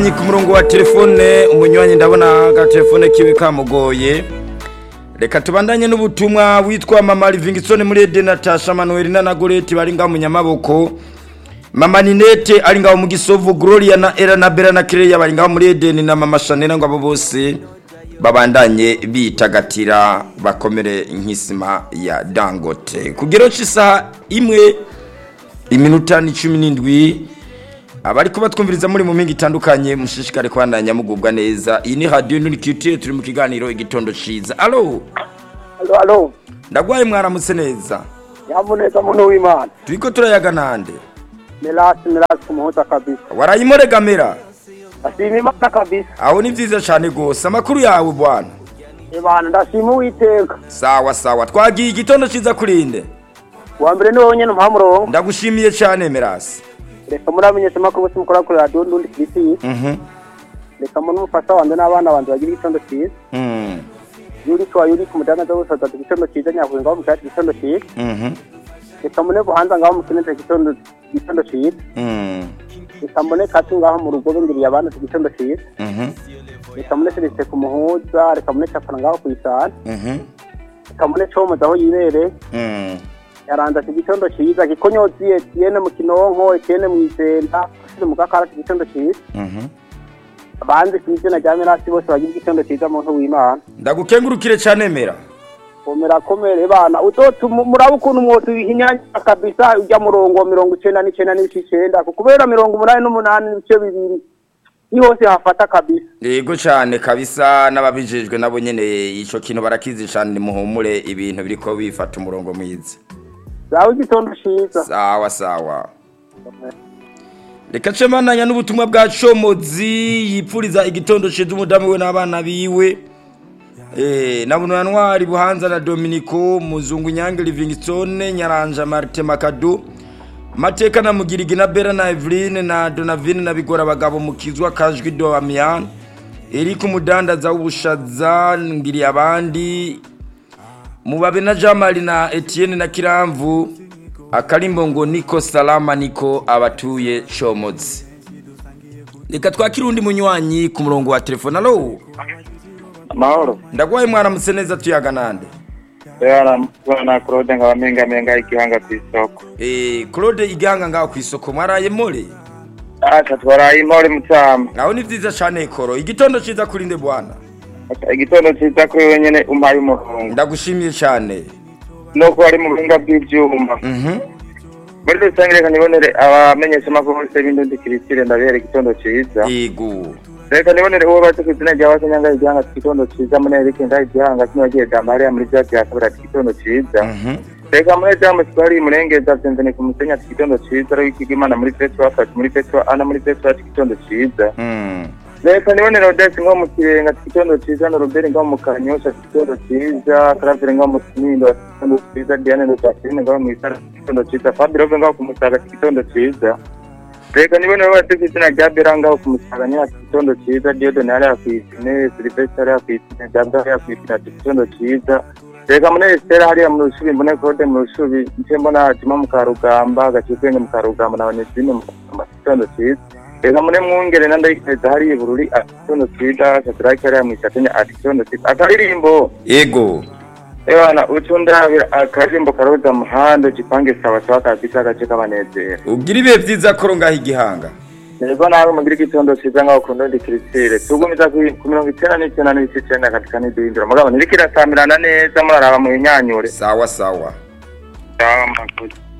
Ni ku murongo wa telefone umunywanyi ndabona agatelefone kiwe kamugoye reka tubandanye n'ubutumwa witwa mama livingston muri ede natasha manuel na goreti bari ngaho mu nyamaboko mama ninete ari ngaho mu gisovu gloria na era na bera na kireya bari ngaho muri edeni na mama shanera ngo abo bose babandanye bitagatira bakomere nk'isima ya dangote kugero cy'isaha imwe iminota ni cumi n'indwi abari kuba twumviriza muri mu mpinga itandukanye mushishikare kubandanya mugubwa neza iyi ni radiyo nturikiyutiye turi mu kiganiro igitondo ciza alo Alo, alo. ndagwaye mwaramutse neza Nyamuneza muntu w'Imana. turiko turayaga nande Melasi, melasi kumuhuza kabisa. warayimuregamira Ndashima Imana kabisa. aho ni vyiza cane gose amakuru yawe bwana Ibana ndashima Uwiteka. sawa sawa twagiye igitondo ciza kurinde Wa mbere ni wowe nyene umuhamurongo. ndagushimiye cane merasi Reka muramenyesha amakuru bose mukora kuri radiyo ndundi kirisi. mhm Reka muri umufasha wanje n'abana banje bagira igitondo cyiza. mm Yuri kwa yuri ku mudandaza wose atatu igitondo cyiza nyakuye ngaho mu cyatsi igitondo cyiza. mhm Reka mune buhanza ngaho mu kinete igitondo igitondo cyiza. mm Reka mune katu ngaho mu rugo bingiriye abana igitondo cyiza. mhm Reka mune serivisi ku muhuza, reka mune capana ngaho ku isana. mhm Reka mune comuza aho yibereye. mm yaranze ati igitondo cyiza gikonyozi etienne mu kinonko etienne mu isenta ashyize mu gakara ati igitondo cyiza mhm abanzi ku izina rya mirasi bose bagira igitondo cyiza muntu w'imana ndagukengurukire cane mera komera komere bana uzotuma muraba ukuntu mwose wihinyanya kabisa ujya murongo wa mirongo icenda n'icenda n'ibice icenda kubera mirongo umunani n'umunani n'ibice bibiri ni hose hafata kabisa yego cyane kabisa n'ababijejwe nabo nyene ico kintu barakizi cane muhumure ibintu biriko bifata umurongo mwiza zawe igitondo cyiza sawa sawa reka cemandanya n'ubutumwa bwa comozi yipfuriza igitondo ciza umudamu we n'abana biwe Eh, na bunwanwari buhanza na dominico muzungu nyange livingstone nyaranja marte makado mateka na mugirigi na bera na eveline na donavine na bigora abagabo mukizwa kajwi do amian eriko umudandaza w'ubushaza ngiriye abandi mubabe na jamali na etienne na kiramvu akarimbo ngo niko salama niko abatuye comozi reka twakire undi munywanyi ku murongo wa telefone alo amahoro ndagwaye mwaramutse neza tuyaga nande rero na claude nkaba mpingamenga igihanga ku isoko Eh, claude igihanga ngaho ku isoko mwaraye more aca twaraye imori mucama aho ni vyiza cane koro igitondo ciza kurinde bwana igitondo ciza kuri wewe nyene umpaye umurongo ndagushimiye cane nuko ari mu buhinga bw'ivyuma mhm muri rusange reka nibonere abamenyesha amakuru bose b'indundi kirisire ndabera igitondo ciza yego reka nibonere uwo bazi ku izina rya wasanyanga igihanga ati igitondo ciza munere nga igihanga kino yagiye damariya muri vya vya kabiri ati igitondo ciza mhm reka muri jamu twari murengeza vyenzene ku musenyi ati igitondo ciza ari ikigimana muri petro afati muri petro ana muri petro ati igitondo ciza mm reka nibonere odesi nko mu kirenga ati igitondo ciza na robert ngaho mu kanyosha ati igitondo ciza karavire ngaho mu kinindo ati igitondo ciza diane ndosafine ngaho mw'isara ati igitondo ciza fabirove ngaho ku musaga ati igitondo ciza reka nibonere bose ku izina rya bera ngaho ku musaga nyine ati igitondo ciza diodone hariya kw'isine silivesite hariya kw'isine jabwa hariya kw'isine ati igitondo ciza reka muri esitera hariya mu rushubi mbone kode mu rushubi nce mbona juma mu karugamba gacibwenge mu karugamba na banesine mu karugamba ati igitondo ciza reka muri mwungere na ndayikeza hariya ibururi ati igitondo ciza shadrake hariya mw'ishatenya ati igitondo ciza akaririmbo yego ebana ucundabira akaririmbo karoza muhanda gipange sawa sawa kabisa agace k'abanezero ugira ibihe vyiza koro ngaho igihanga Niko nawe mugira igitondo ciza ngaho ku ndondi kirisire tugumiza ku ku mirongo icenda n'icenda n'ibice icenda katika n'iduhindura mugabo ntiriko irasamirana neza muraraba mu inyanyure sawa sawa sawa murakoze